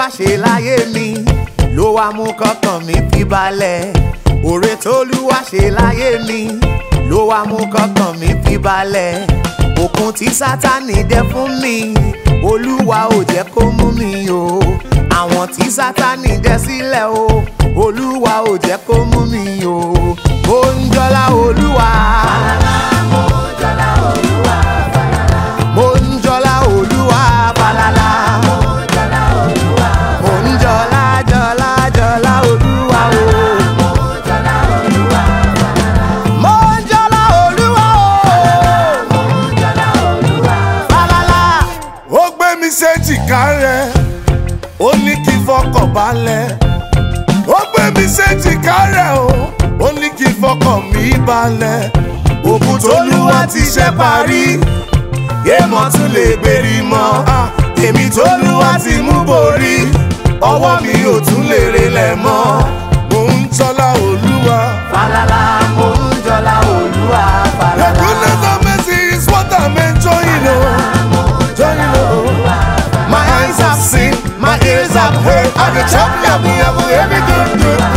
tólúwa ṣe láyé mi ló wá mú kọ́kàn mi fi balẹ̀ òre tólúwa ṣe láyé mi ló wá mú kọ́kàn mi fi balẹ̀ òkun tí sátani dẹ fún mi olúwa ò jẹ́ kó mú mi o àwọn tí sátani dẹ sílẹ̀ o olúwa ò jẹ́ kó mú mi o mo ń jọlá olúwa. mo ń jọlá olúwa falala. mo ń jọlá jọlá jọlá olúwa o. mo ń jọlá olúwa o. falala. ó gbé mi séjìká rẹ̀ ó ní kí n fọkàn balẹ̀ ó gbé mi séjìká rẹ̀ o ó ní kí n fọkàn mi balẹ̀ òkun tólúwa ti ṣe parí èèmọ̀ tún lè gbèrí mọ́ Ah, èmi tólúwa ti mú borí ọwọ́ mi ò tún lè relẹ̀ mọ́ mò ń tọ́lá olúwa. falala mo ń jọlá olúwa The falala. goodness and mercy is what I'm enjoying, oh. Enjoying, oh. My eyes have seen, my ears have heard, and the champion of every good, good